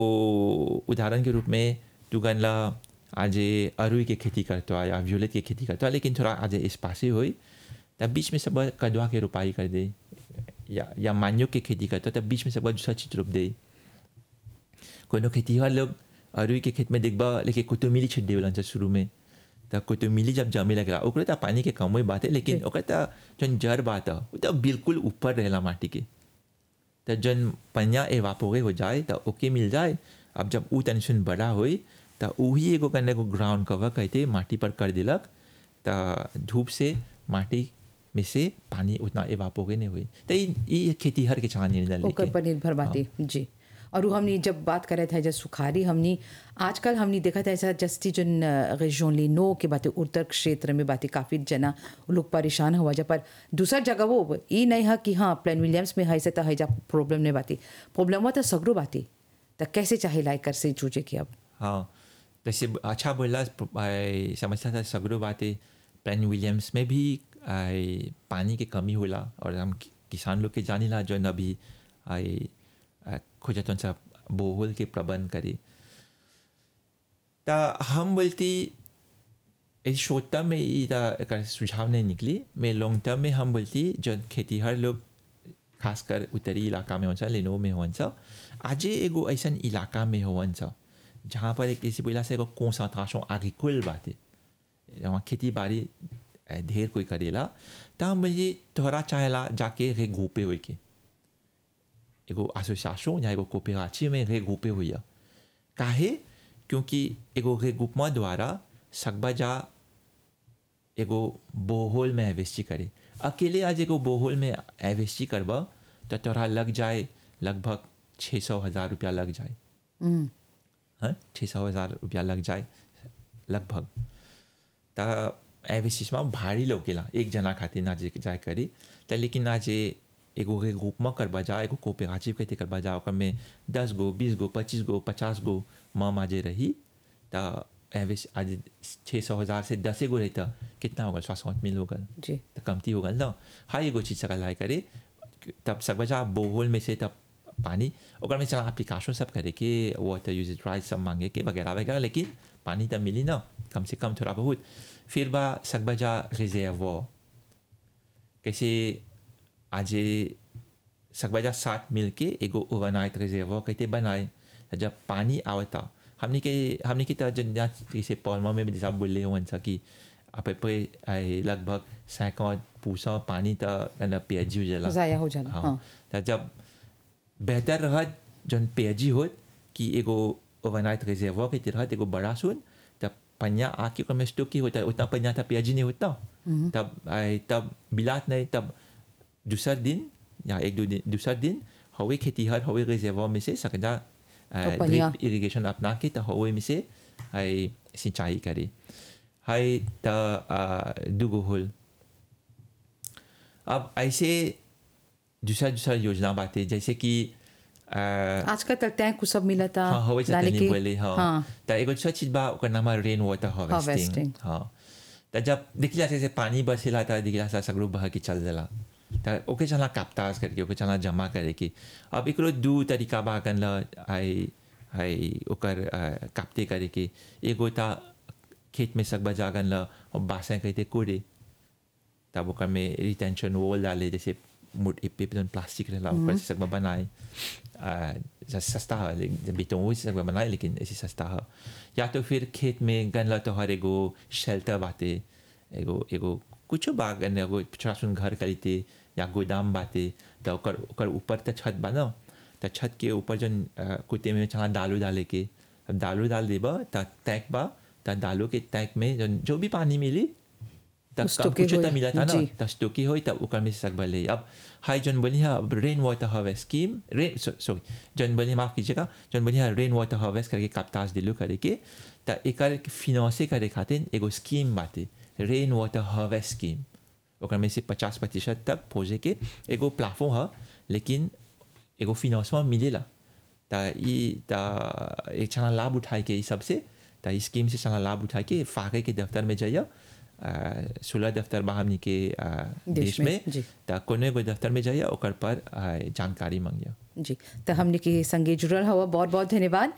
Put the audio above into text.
ओ उदाहरण के रूप में तू गनला आज अरुई के खेती करतो या व्यूलेट के खेती करतो लेकिन थोड़ा आज स्पासी हुई तब बीच में सब कदवा के रोपाई कर दे या या मान्यो के खेती करतो तब बीच में सब दूसरा चीज रोप दे कोनो खेती वाला लोग अरुई के खेत में देखबा लेकिन कुतुमिली छिट देवलन से शुरू में तब कुतुमिली जब जमे लगला ओकरे त पानी के कम बात है लेकिन ओकरे त जन जड़ बात है वो तो बिल्कुल ऊपर रहेला माटी के तो जन पनिया एवापोरे हो जाए तो ओके मिल जाए अब जब ऊ टेंशन बड़ा हुई तो वही एगो करने को ग्राउंड कवर कहते माटी पर कर दिलक तो धूप से माटी में से पानी उतना एवापोरे नहीं हुई तो ये खेती हर के चाहने ओकर पर निर्भर बाटे जी और वो हमने जब बात करे थे जब सुखारी हमने आजकल हमने देखा था ऐसा जस्ती जन रेजोन नो के बातें उत्तर क्षेत्र में बातें काफ़ी जना लोग परेशान हुआ जब पर दूसरा जगह वो ये नहीं है कि हाँ प्लेन विलियम्स में है से तो है जा प्रॉब्लम नहीं बाती प्रॉब्लम हुआ तो सगरो बाती तो कैसे चाहे लाइक कर से जूझे कि अब हाँ जैसे अच्छा बोला समझता था सगरो बातें प्लेन विलियम्स में भी आई, पानी की कमी होला और हम किसान लोग के जानी ला जो अभी आई खोजतन सा बोहल के प्रबंध करे ता हम बोलती इस शॉर्ट टर्म में ये सुझाव नहीं निकली मैं लॉन्ग टर्म में हम बोलती जो खेती हर लोग खासकर उत्तरी इलाका में होन्छ लेनो में होन्छ आज एगो ऐसा इलाका में होन्छ जहाँ पर एक ऐसी बोला से एगो कॉन्सेंट्रेशन एग्रीकुल बात है वहाँ खेती बाड़ी ढेर कोई करेला तो हम बोलिए तोहरा चाहेला जाके रे गोपे हुए के एगो एसोसिएशन या एगो कोऑपरेटिव में रेग्रुपे हुई है काहे क्योंकि एगो रेग्रुपमा द्वारा सकबा जा एगो बोहोल में इन्वेस्ट करे अकेले आज एगो बोहोल में इन्वेस्ट करबा तो तोरा लग जाए लगभग छः सौ हज़ार रुपया लग जाए हाँ छः सौ हज़ार रुपया लग जाए लगभग तो इन्वेस्ट में भारी लोकेला एक जना खातिर ना जाए करी तो लेकिन आज एगो के ग्रुप में करबा जा एगो कोऑपरेटिव कहते करबा जा ओकर में दस गो बीस गो पच्चीस गो पचास गो माँ माजे रही तो एवरेज आज छः सौ हज़ार से दस गो रही तो कितना होगा स्वास्थ्य मिल होगा जी तो कमती होगा ना हाँ एगो चीज़ सका लाए करे तब सकबा जा बोहोल में से तब पानी ओकर में चला एप्लीकेशन सब करे कि वाटर यूज राइट सब मांगे के वगैरह वगैरह लेकिन पानी तब मिली ना कम से कम थोड़ा बहुत फिर बा सकबा जा रिजर्व कैसे आज सकबजा साथ मिल के एगो ओवरनाइट रिजर्व कहते बनाए जब पानी आवता हमने के हमने की तरह जन जैसे पौलमा में भी जैसा बोले हुआ था कि आप पे लगभग सैकड़ पूसा पानी तो पेजी हो जाला ज़ाया हो जाला हाँ तो जब बेहतर रहा जन पेजी हो कि एगो ओवरनाइट रिजर्व के तरह एगो बड़ा सुन तब पन्या आके में स्टोक की होता है उतना पन्या था पेजी नहीं होता तब तब बिलात नहीं तब दूसरा दिन या एक दो दिन दूसरा दिन हवे खेती हर हवे रिजर्व में से सकदा ड्रिप इरिगेशन अपना के तो हवे में से हाई सिंचाई करे हाई त दुगो होल अब ऐसे दूसरा दूसरा योजना बातें जैसे कि आजकल तक टैंक को सब मिला था हाँ हवे से नहीं बोले हाँ तो एगो दूसरा चीज बा ओकर नाम रेन वाटर हार्वेस्टिंग हाँ तो जब दिखला से पानी बरसेला था दिखला सा सगरो बह के चल देला त ओके चला काप्ताज करके ओके चला जमा करे कि अब एक दू तरीका बा कन ल आई आई ओकर काप्ते करे कि एगो ता खेत में सकबा जागन ल और बासें कहते कोड़े तब ओकर में रिटेंशन वॉल डाले जैसे मुट पे जन प्लास्टिक रहला ऊपर से सकबा बनाए सस्ता है जब बेटों वो सकबा बनाए लेकिन ऐसे सस्ता है या तो फिर खेत में गन ल तो हर एगो शेल्टर बाते एगो एगो कुछ बाग एगो छोटा सुन घर खरीदते या गोदाम बाते तो ओकर ओकर ऊपर तो छत बना तो छत के ऊपर जन कुत्ते में चला दालू डाले के अब दालू डाल देबा तो तैक बा तो दालू के तैक में जन जो भी पानी मिली तब कुछ तो मिला था ना तो स्टोकी हो तब ओकर में सक भले अब हाई जन बनी अब rain water harvest scheme rain sorry जन बनी माफ कीजिएगा जन बनी रेन वाटर हार्वेस्ट करके कप्ताज दिलू करे के तो एक फिनांसे करे खातिर एगो स्कीम बाते रेन वाटर हार्वेस्ट स्कीम ओकर में से पचास प्रतिशत तक पहुँचे के एगो प्लाफो है लेकिन एगो फिनांसमेंट मिलेला तो ये तो एक छना लाभ उठाए के सबसे तो इस स्कीम से छना लाभ उठाए के फाके के दफ्तर में जाइए सोलह दफ्तर बा हमनी के देश में तो कोनो एगो दफ्तर में जाइए ओकर पर जानकारी मांगिए जी तो हमने के संगे जुड़ल हवा बहुत बहुत धन्यवाद